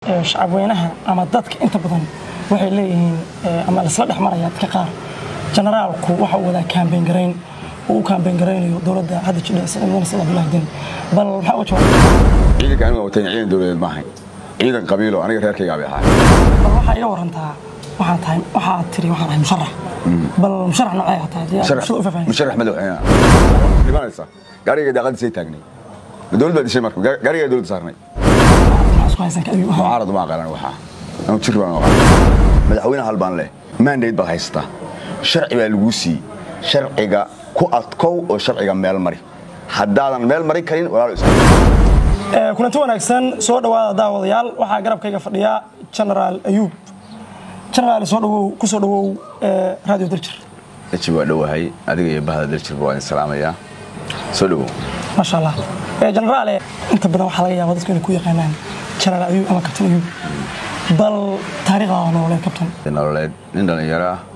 shacabweynaha ama dadka inta badan waxay leeyihiin ama laisla dhex maraya dadka qaar generaalku waxa uu wadaa kaambeyn garayn uu u kaambeyn garaynayo dowladda hadda jidha siciid mudane sida abdullahi deni bal maxaa uga jawaabay ciidanka anigu watayn ciidan dowladeed ma ahayn ciidan qabiilo aniga reerkaygaa bay ahaa bal waxaa iga warantaa waxaan tahay waxaa tiri waxaan ahay musharax bal musharax noocee aad tahay dee aad bulshada u faahfaahin musharax madaxweyne dhimanaysa gaariga daaqadiisay taagnay ma dowlad baa dishay marka gaariga dowladda saarnay maxaa isku haysan ka ayuu ahaa mucaarad uma aqalan waxaa anu jir baan aqaan madaxweyne hal baan leh mandate baad haysataa sharci baa laguu siiyey sharciga ku adkow oo sharciga meel mari haddaadan meel mari karin walaalo iska kulanti wanaagsan soo dhowaada daawadayaal waxaa garabkayga fadhiya genaraal ayuub genaraal soo dhawow ku soo dhawow radio daljir daji waa dhowahay adiga iyo bahda daljirba waa idin salaamayaa soo dhowow maasha allah genaraale inta badan waxaa laga yaaba dadku inay ku yaqaanaan genaraal ayuub ama kabtan ayuub bal taariikhdaada nololeed kabtan nololeed nin dhallinyaro ah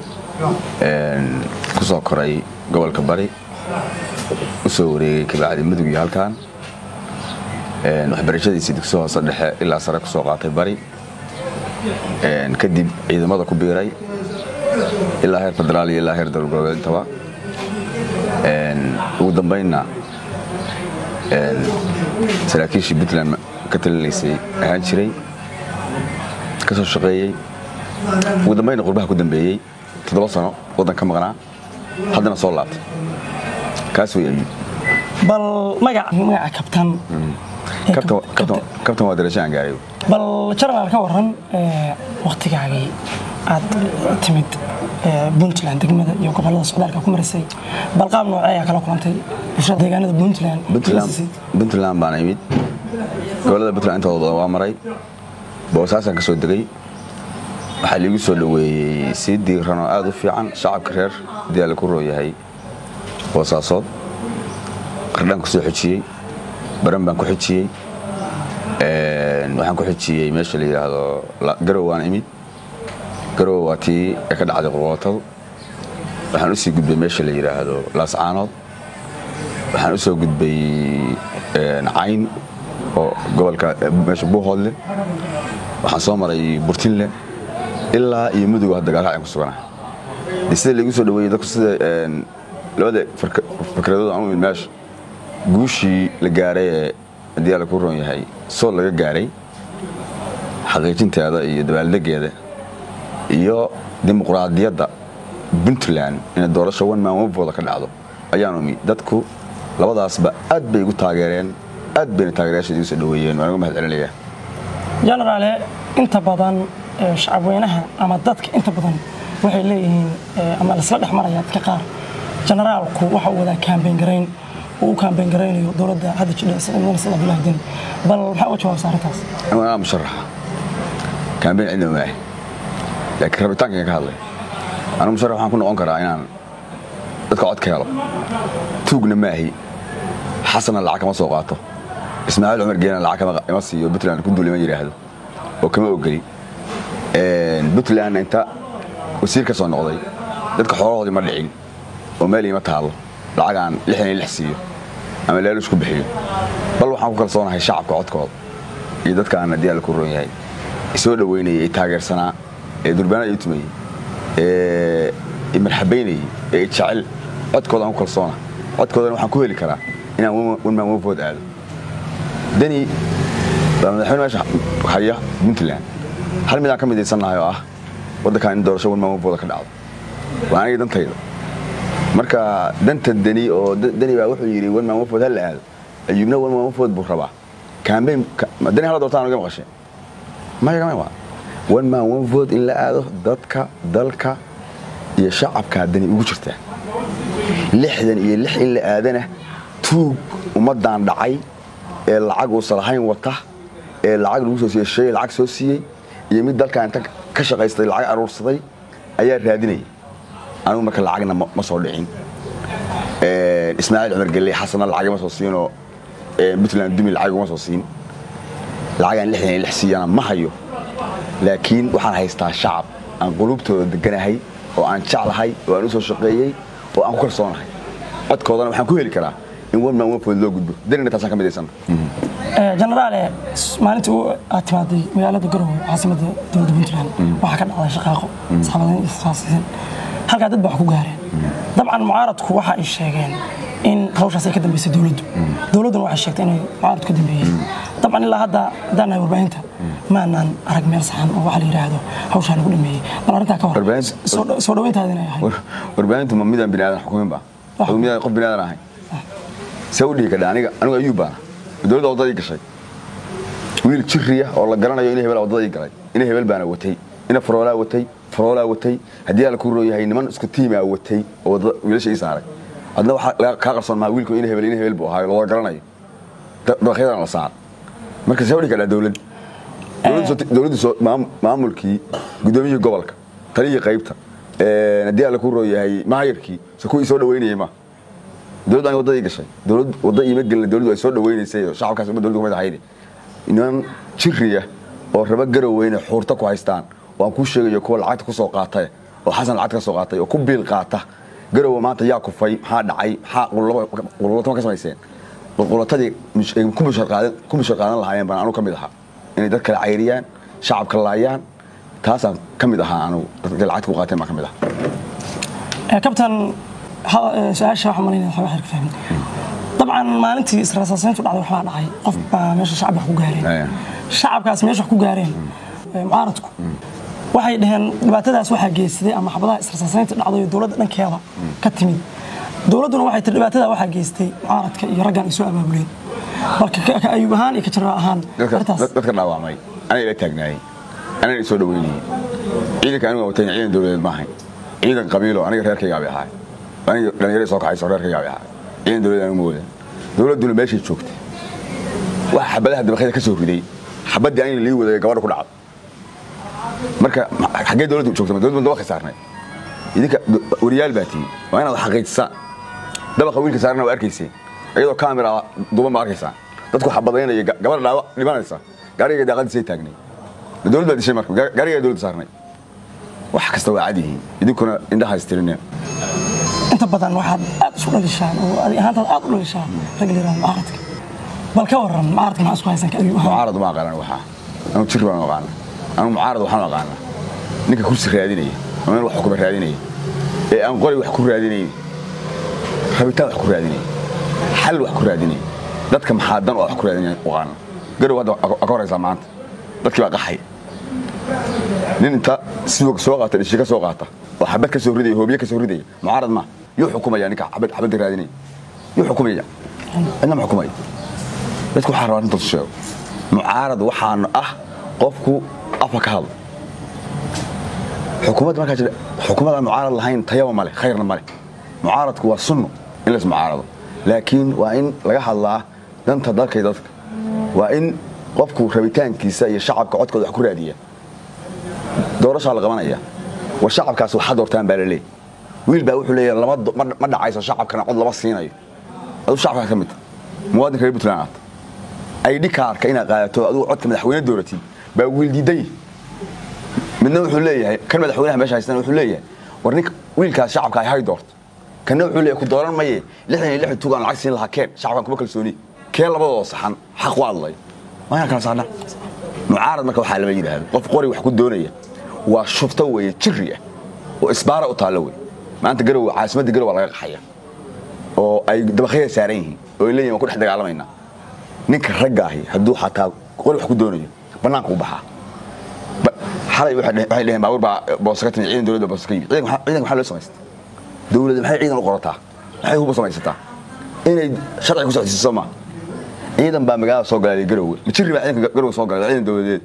ku soo koray gobolka bari u soo wareegay kabacdi mudug iyo halkan waxbarashadiisii dugsi hoose dhexe ilaa sare ku soo qaatay bari kadib ciidamada ku biiray ilaa heer federaal iyo ilaa heer dowlad goboleed intaba ugu dambaynna saraakiishii puntland ka talinaysay ahaan jiray ka soo shaqeeyey ugu dambaynna qurbaha ku dambeeyey toddoba sano waddan ka maqnaa haddana soo laabtay kaas way ayuub bal magaca magaca kabtan ee kabtan kab- kabtan kabtan waa darasho aan gaaray bal genaraal ka waran waktigaagii aad timid puntland degmada iyo gobolada socdaalka ku marisay bal qaab noocee ayaa kala kulantay bulshada deegaanada puntland puntland puntland baan imid gobolada puntland intooda badan waa maray boosaasaan ka soo degay waxaa liigu soo dhoweeyey sii diiran oo aad u fiican shacabka reer haddii alla ku rooyahay boosaasood qardhaan ku soo xojiyey baran baan ku xojiyey waxaan ku xojiyey meesha la yidhaahdo La- garow waan imid garow waa tii ee ka dhacday qurqootadu waxaan usii gudbay meesha la yidhaahdo laascaanood waxaan u soo gudbay cayn oo gobolka meesha buuhoodle waxaan soo maray burtinle ilaa iyo mudug hadda gaalraacyan ku suganahay de sida laigu soo dhaweeyey dadku sida labada farka- fikradood aan u imid meesha guushii la gaaray ee haddii alla ku roon yahay sool laga gaaray xaqiijinteeda iyo dabaaldegeeda iyo dimuqraadiyadda puntland inay doorasho one man one vote ka dhacdo ayaan umi dadku labadaasba aad bay igu taageereen aad bayna taageerayaasha igu soo dhaweeyeen waan uga mahad celinayaa genaraale inta badan ee shacabweynaha ama dadka inta badan waxay leeyihiin ee, ama laisla dhex maraya dadka qaar generaalku waxa uu wadaa kaambeyn garayn uu u kaambeyn garaynayo dowladda hadda jidha siciid mudane sida abdullahi deni bal maxaa uga jawaabsa arrintaas anigu anaa musharaxa kaambeyn cidna maahay laakiin rabitaankan ka hadlay anigu musharax waxaan ku noqon karaa inaan dadka cod ka helo tuugna maahi xasanna lacag kama soo qaato ismaaciil cumar geena lacag kama- ima siiyo puntland ku duul ima yidhaahdo oo kama ogeli puntlandna inta wasiir ka soo noqday dadka xoolahoodii ma dhicin oo meel ima taalo lacag aan lixdan iyo lix siiyo ama leelush ku bixiyo bal waxaan ku kalsoonahay shacabka codkooda iyo dadka aan haddii alla ku roon yahay isoo dhoweynayay ee taageersanaa ee durbaanada ii tumayey ee i marxabaynayey ee i jecel codkooda aan ku kalsoona codkoodana waxaan ku heli karaa inaan one man one vote aado deni baa madaxweyne meesha haya puntland hal midaan ka midaysannahay oo ah waddankan in doorasho one man one vote ka dhacdo waa aniga dantayda marka danta deni oo da- deni baa wuxuu yidhi one man one vote ha la aado ayuubna one man one vote buu rabaa campaign deni hala doortaan uga maqashay mayagama waa one man one vote in la aado dadka dalka iyo shacabkaa dani ugu jirtaa lixdan iyo lix in la aadana tuug ummaddan dhacay ee lacag uusan lahayn wata ee lacag lagu soo siiyey shay lacag soo siiyey iyo mid dalkan inta ka shaqaystay lacag aruursaday ayaa raadinaya anigu marka lacagna ma ma soo dhicin ismaaciil cumar gelle xasanna lacag ima soo siinoo puntland dumi lacag uma soo siin lacagaan lixdan iyo lix siiyana ma hayo laakiin waxaan haystaa shacab aan qulubtooda deganahay oo aan jeclahay oo aan u soo shaqeeyey oo aan ku kalsoonahay codkoodana waxaan ku heli karaa in one man one vote loo gudbo danina taasaan ka midaysan jenaraale maalintii u aad timaaday magaalada garowe caasimada dowladda puntland waxaa ka dhacday shaqaaqo saxaabadeen israasiisan halkaa dad baa wax ku gaareen dabcan mucaaradku waxa ay sheegeen in hawshaas ay ka dambeysay dowladdu dowladduna waxay sheegtay inay mucaaradku ka dambeeyeen dabcan ilaa hadda haddaan nahay warbaahinta maanaan arag meel saxan oo waxa la yidhaahdo hawshaa lagu dhameeyey bal arrintaa ka hor Warbaahinta- soo- soo dhaweyntaada inay ahayd War- warbaahintu ma midaan bini aadan xukumin ba Wax. Adigu midaan qof bini aadan ahayn see u dhihi kadha aniga anigu ayuu baana dowladda waddadii gashay wiil jiriya oo la garanayo ina hebel waddadii galay ina hebel baana watay ina faroolaa watay faroolaa watay haddii ala ku rooyahay niman isku tiimaa watay oo waddada wiilasha ii saaray adna waxaa laga- kaa qarsoon maha wiilku ina hebel ina hebel buu ahaayo looda garanayo Da- dabaqyadan la saar marka see u dhihi kadhaa dowlad Dowladdu soo- dowladdu soo- maam- maamulkii gudoomiyihii gobolka taliyihii qaybta ee, haddii alla ku rooyahay maayarkii se kuwii soo dhaweynayay ma dowladdu aniga waddadii gashay dowlad wadda iima gelin dowladdu ay soo dhaweynaysay oo shacabkaas uma dowladdu kumid ahayde niman jiriya oo raba garoweyne xuurta ku haystaan oo aan kuu sheegayo kuwa lacagta ku soo qaatay oo xasan lacagta ka soo qaatay oo ku biil qaata garowe maanta yaa kufay maxaa dhacay maxaa qullatama ka samayseen qulqulatadii mush- ay ku mushar qaadan ku mushar qaadan lahaayeen baan anu ka mid ahaa inay dad kala cayriyaan shacabka laayaan taasaan ka mid ahaa anugu dadka lacagta ku qaateen baan ka mid ahaa kabtan ha- ee, su-aasha waxaan malaynaya waxba xirka fahmin dabcan maalintii israasaasayntu dhacday waxbaa dhacay qof baa meesha shacab wax ku gaareen Aya. shacabkaas meesha wax ku gaareen ee, mucaaradku waxay dhaheen dhibaatadaas waxaa geystay ama xabadaha israasaasaynta dhacday oo dowladda dhankeeda ka timid dowladduna waxay tii dhibaatada waxaa geystay mucaaradka iyo raggan ay soo abaabuleen marka ka ka ayuub ahaan iyo ka jaraa ahaan dadka arrintaas dad- dadka dhaawacmay anay ila taagnaayey anay soo dhaweynayey ciidanka aniga watay ciidan dowladeed maahayn ciidan qabiilo aniga reerkaygaa bay ahaay aniga dhalinyarada soo kacayso reerkaygaa bay ahaay ciidan dowladeed anigu ma wadan dowladduna meeshay joogtay waxa xabadaha dabaqyada ka soo riday xabaddii aniga lii waday gabadha ku dhacday marka ma- xaggee dowladdu joogta ma dowladdu dabaqay saarnay idinka do- wariyaal baa tihiin waa inaad xaqiijisaan dabaqa wiilka saarana waa arkayseen iyadoo kaamira duban baa arkaysaan dadku xabadaynaya ga- gabadha dhaawac dhimanaysa gaariga daaqadiisay taagnay Ma dowlad baa dishay marka Ga- gaariga dowladda saarnay wax kasta waa cad yihiin idinkuna indhaha istirineen inta badan waxaad aad isu dhalishaan oo adi ahaantaad aad u dhalishaan ragga la yidhahdo mucaaradka bal ka waran mucaaradka maxaa isku haysan ka ayuub ahaan mucaarad ma aqaanan waxaa anu jir baan aqaana anu mucaarad waxaan aqaana ninka kursi raadinaya ama in wax xukuma raadinaya ee aan qori wax ku raadinayn rabitaan wax ku raadinaya xal wax ku raadinaya dadka maxaa dan oo wax ku raadinaya aqaana garow hadda waa ka horaysaa maanta dadkii baa qaxay nin inta sidoo soo qaata dhishi ka soo qaata oo xabad ka soo ridaya hoobiye ka soo ridaya mucaarad ma yuu xukumaya ninka xabad xabadda raadinaya yuu xukumaya cidna ma xukumaya dadku waxaa rabaa intaas sheego mucaarad waxaana ah qofku afa ka hadla xukuumadda markaa jira xukuumadaan mucaarad lahayn tayaba male khayrna male mucaaradku waa sunno in lays mucaarado laakiin waa in laga hadlaa danta dalka iyo dadka waa in qofku rabitaankiisa iyo shacabka codkooda wax ku raadiya doorashaa la qabanaya war shacabkaas waxaa doortaan baa laleeyahy wiil baa wuxuu leeyahay lama do- ma ma dhacayso shacabkana cod lama siinayo aduu shacabkaa ka mid muwaadinka reer puntland aad aydhi kaarka inaad qaadato adigu codka madaxweyne dooratid baa wiil diiday midna wuxuu leeyahay kan madaxweynaha meesha haystana wuxuu leeyahay war ninka wiilkaas shacabka ay hay doorto kanna wuxuu leeyahay ku dooran maye lixdan iyo lixdan tugaan lacag siin lahaa keen shacabkan kuma kalsooni keen labadoo saxan xaq u hadlay waa inaan kala saarnaa mucaarad marka waxaa lama yidhaahdo qof qori wax ku doonaya waa shufto weeye jiri ah oo isbaara u taallo wey maanta garow caasimadda garow waa laga qaxaya oo ay dabaqyada saaran yihiin oo ay leeyihin waan ku dhex dagaalamaynaa ninka ragga ahi hadduu xataa qori wax ku doonayo bannaanka u baxaa Ba- xalay waxay dheh- waxay dheheen baabuur baa boosa ka timid ciidan dowladda boosa ka yimid ciidanka maxaa- ciidanka maxaa loo samaystay dowladda maxay ciidan u qorataa maxay hubu samaysataa inay sharci ku socodsiiso ma ciidan baa magaalada soo galay garowe ma jiri baa ciidanka garowe soo galay ciidan dowladeed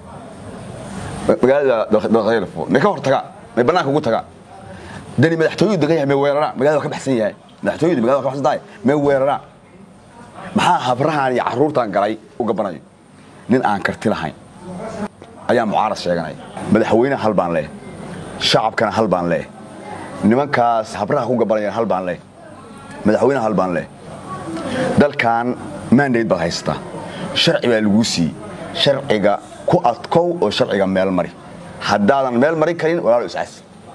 Ma- magaalada dabaqyada fo may ka hor tagaan may bannaanka ugu tagaan dani madaxtooyadu degan yahay may weeraraan magaalada waa ka baxsan yahay madaxtooyadu magaalada waa ka baxsan tahay may weeraraan maxaa habrahan iyo caruurtan galay u gabanayo nin aan karti lahayn ayaa mucaarad sheeganaya madaxweyne hal baan leeh shacabkana hal baan leeh nimankaas habraha ku gabanaya hal baan leeh madaxweyne hal baan leeh dalkan mandate baad haysataa sharci baa laguu siiyey sharciga ku adkow oo sharciga meel mari haddaadan meel marin karin walaalo iscaas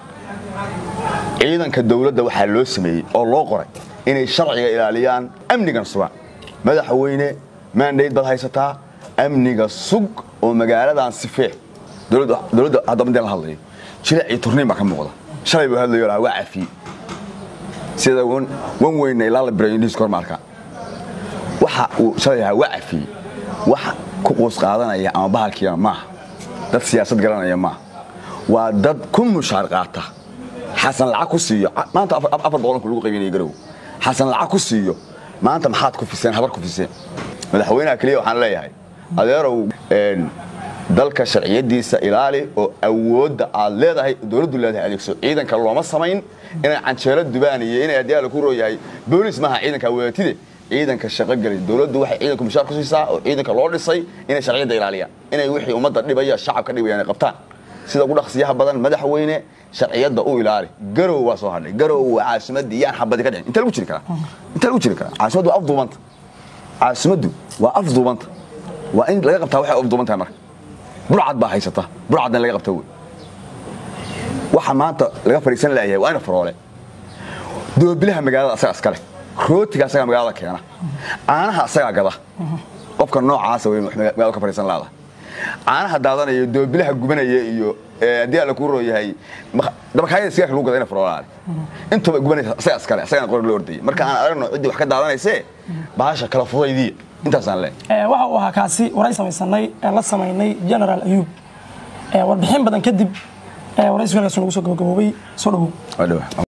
ciidanka dowladda waxaa loo sameeyey oo loo qoray inay sharciga ilaaliyaan amnigan sugaan madaxweyne maandhayd baad haysataa amniga sug oo magaaladan sifee dowladda dowladda hadda midaan la hadlayo jilic iyo turniin baa ka muuqda shalay buu hadlayo lahaa waa cafiyey sida wan wan weyna ilaa la biray indhihiis kormaarka waxa uu shalay lahaa waa cafiyey wax ku quus qaadanaya ama bahalkiina maaha dad siyaasad garanaya maaha waa dad ku mushaar qaata xasan lacag ku siiyo maanta afar afar boqolku lagu qaybinaya garow xasan lacag ku siiyo maanta maxaad ku fiseen habar ku fiseen madaxweynaha keliya waxaan leeyahay adeerow een, dalka sharciyadiisa ilaali oo awoodda aad leedahay dowladdu leedahay adeegso ciidanka looma samayn inay canjeelo dubaan iyo inay adyaala ku rooyahay boolis maaha ciidanka wadatide ciidanka shaqo gelay dowladdu waxay ciidanku mushaar ku siisaa oo ciidanka loo dhisay inay sharciyadda ilaaliyaan inay wixii ummadda dhibaya shacabka dhibaya inay qabtaan sida ugu dhaqsiyaha badan madaxweyne sharciyadda u ilaali garow waa soo hadhay garow waa caasimadii yaan xabadi ka dhicin inta lagu jiri karaa inta lagu jiri karaa caasimaddu waa afduubanta caasimaddu waa afduubanta waa in laga qabtaa waxay afduuban tahay marka burcad baa haysata burcadna laga qabta wey waxa maanta laga fadhiisan laayahay waa ina faroole doobilaha magaalada asaga iskale rootiga asagaa magaalada keena caanaha asagaa gada qofka noocaasa wey magaalada ka fadhiisan laada caanaha daadanaya doobilaha gubanaya iyo ee, haddii alla kuu rooyahay dabakaayada sigaarka lagu gada ina faroolaale intuba gubanaysa asagaa iskale asagana qori loo ordayay marka aan aragno ciddii wax ka daadanaysee bahasha kala fudaydiya intaasaan leeyahay Ee, waxa uu ahaa kaasi waray samaysanay ee la samaynay general ayuub Ee, warbixin badan kadib ee waraysigaas nagu soo gabagaboobay soo dhawow waa dhawa